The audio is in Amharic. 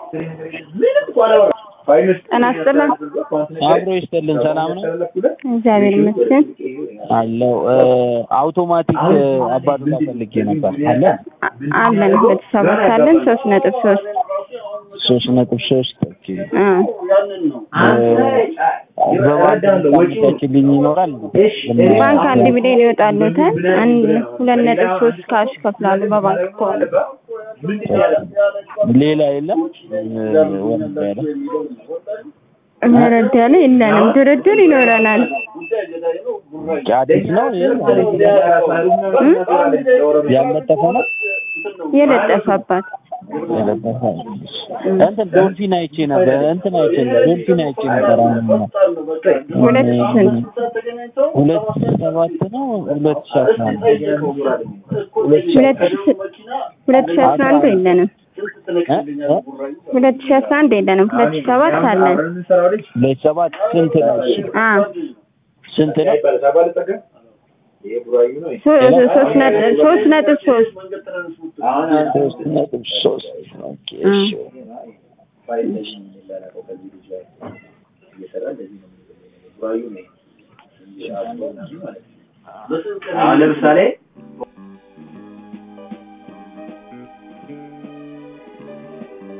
ጤና ይስጥልን። አብሮ ይስጥልን። ሰላም ነው እግዚአብሔር ይመስገን አለው። አውቶማቲክ አባዱላ ፈልጌ ነበር። አለ አ- አለን ሁለት ሰባት አለን ሶስት ነጥብ ሶስት ሶስት ነጥብ ሶስት ኦኬ። አ በባንክ ታመቻችልኝ ይኖራል? ባንክ አንድ ሚሊዮን ይወጣሉታል። አንድ ሁለት ነጥብ ሶስት ካሽ ከፍላሉ በባንክ ከሆነ ሌላ የለም ወረድ ያለ ወረድ ያለ የለንም። ድርድር ይኖረናል። አዲስ ነው ይሄ ያለጠፈ ነው የለጠፈባት የለጠፈ እንትን ዶልፊን አይቼ ነበር እንትን አይቼ ዶልፊን አይቼ ነበር አሁን ሁለት ስንት ሁለት ሰባት ነው ሁለት ሺህ አስራ አንድ ሁለት ሺ ሁለት ሺ አስራ አንድ የለንም። ሁለት ሺ አስራ አንድ የለንም። ሁለት ሺ ሰባት አለን። ሁለት ሰባት ስንት ነው እሱ? አ ስንት ነው ሶ- ሶስት ነጥብ ሶስት ነጥብ ሶስት ሶስት ነጥብ ሶስት ኦኬ እሺ አሁን ለምሳሌ